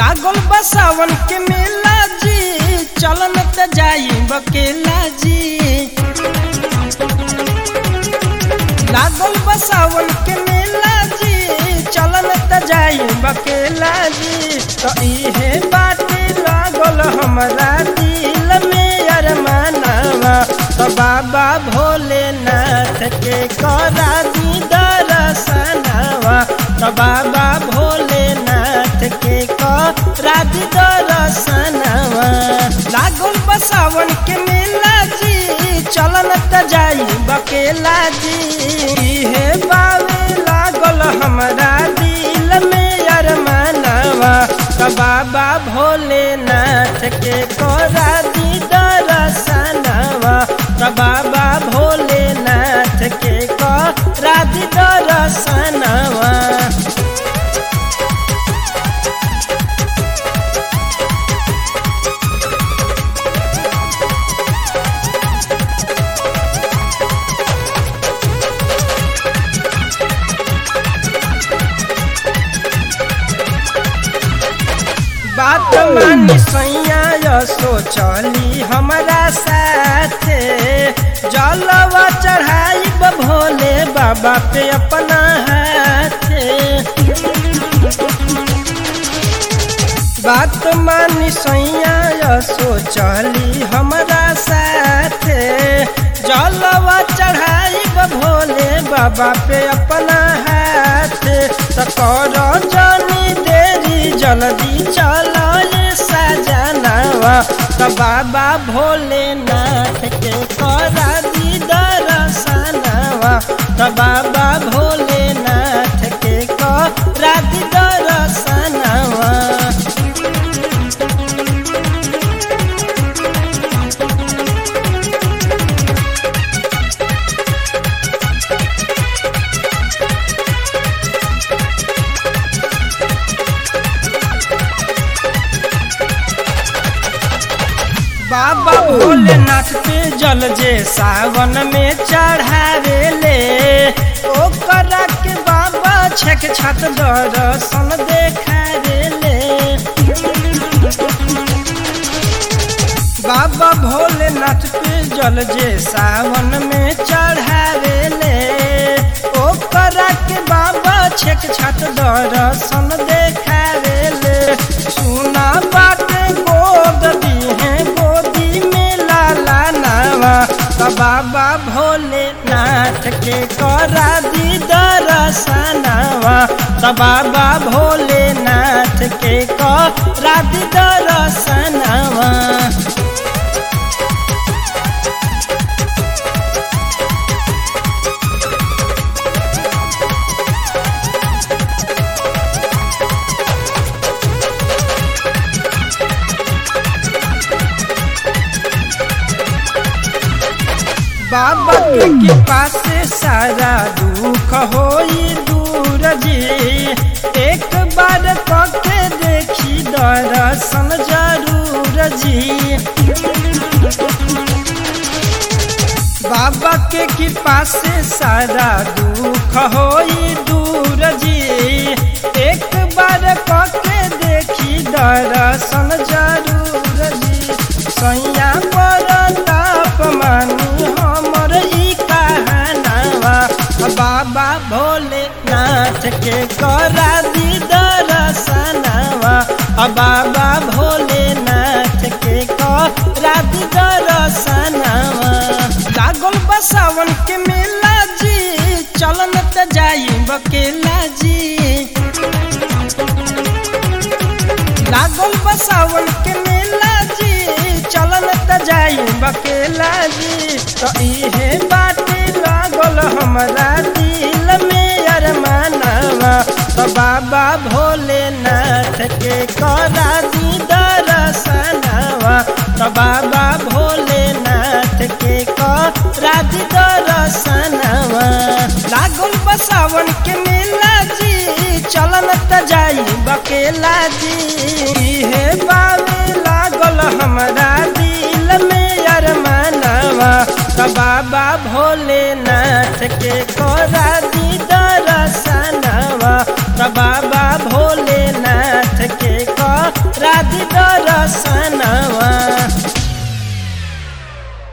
लागल बसावन के मेला जी चलन त जाई बकेला जी लागल बसावन के मेला जी चलन त जाई बकेला जी तो इहे बाटे लागल हमरा दिल में अरमानवा तो बाबा भोलेनाथ के करा दी दर्शनवा तो बाबा भोलेनाथ के करा दी दर्शनवा लागल बसावन के मेला जी चलन त जाई बकेला जी हे बावे लागल हमरा दिल में अरमानवा तो बाबा भोलेनाथ के करा दी दर्शनवा तो बाबा भोलेनाथ के करा दी दर्शनवा बात मानी सैया सो चली हमारा साथे जलवा चढ़ाई भोले बाबा पे अपना हाथे बात मानी सैया सो चली हमारा साथे जलवा चढ़ाई भोले बाबा पे अपना हाथे सकर जानी देरी जल्दी चलो सजनवा तो बाबा भोलेनाथ के करा दी दर्शनवा तो बाबा भोलेनाथ के करा दी दर्शनवा बाबा भोलेनाथ पे जल जे सावन में चढ़ावे ले ओकरा के बाबा छक छत दर्शन देखावे ले बाबा भोलेनाथ पे जल जे सावन में चढ़ावे ले ओकरा के बाबा छक छत दर्शन देखावे ले सुना बाटे गोद दीहे गोदी में लाला नावा तो बाबा भोलेनाथ के करा दी दर्शनवा तो बाबा भोलेनाथ के करा दी दर्शनवा बाबा के कृपा से सारा दुख होई दूर जी एक बार कके देखी दर्शन जरूर जी बाबा के कृपा से सारा दुख होई दूर जी एक बार कके देखी दर्शन जरूर जी सैया पर ताप मानी हमर ई कहानवा बाबा भोलेनाथ के करा दी दर्शनवा बाबा भोलेनाथ के करा दी दर्शनवा लागल बसावन के मेला जी चलन त जाई बकेला जी लागल बसावन के मेला जी चलन त जाई बकेला जी तो इहे बाटे लागल हमरा दिल में अरमानवा तो बाबा भोलेनाथ के करा दी दर्शनवा तो बाबा भोलेनाथ के करा दी दर्शनवा लागल बसावन के मेला जी चलन त जाई बकेला जी हे बावे लागल हमरा दिल में अरमानवा तो बाबा भोलेनाथ के करा दी